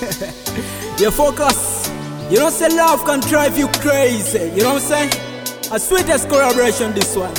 you focus. You know, say love can drive you crazy. You know what I'm saying? A sweetest collaboration, this one.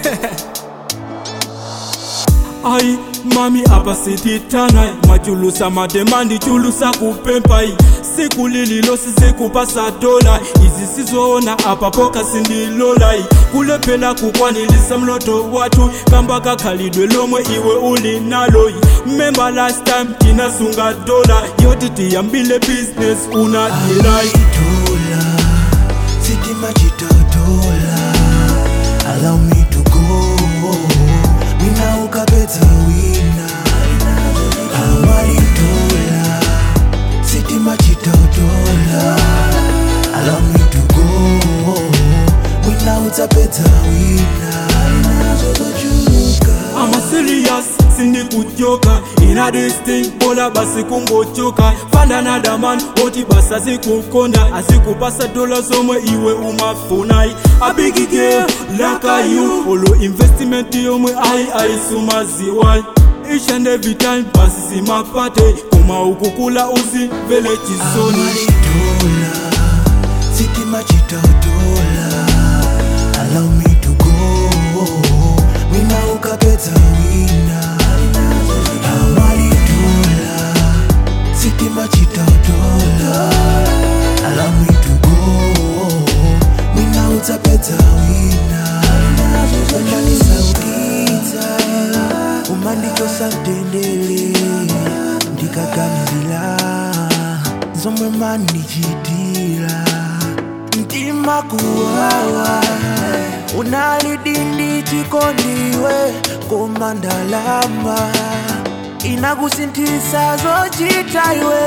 ai mami apa sititana machulusa mademandi chulusa kupempai siku lililo sizikupasa dola izi sizoona apa poka sindilolai kulephela kukwanilisa mloto watu kamba kakhalidwe lomwe iwe uli naloi memba last time tinasunga dola yoti tiyambile business unadilai Dola, sitima chitodola Allow me to go Wina ukapedza wina Amari dola Sitima chitodola Allow me to go Wina utapedza wina Zozochuka I'm a serious sindikuchoka ina this thing bola basi kungochoka find another man oti basi asikukonda asikupasa dola zomwe iwe umafunai a big girl like you olo investment yomwe ayi ayisumaziwai each and every time basi simapate koma ukukula uzimvele chisoni Amaridola, sitima chitodola Allow me to go Wina ukapedza wina Amaridola, sitima chitodola Allow me to go Wina utapedza wina Umanisaukita Umandichosa mtendele Ndikaganizila zomwe mandichitira mtima kuwawa unalidindi chikondiwe koma ndalama inakusinthisa zochita iwe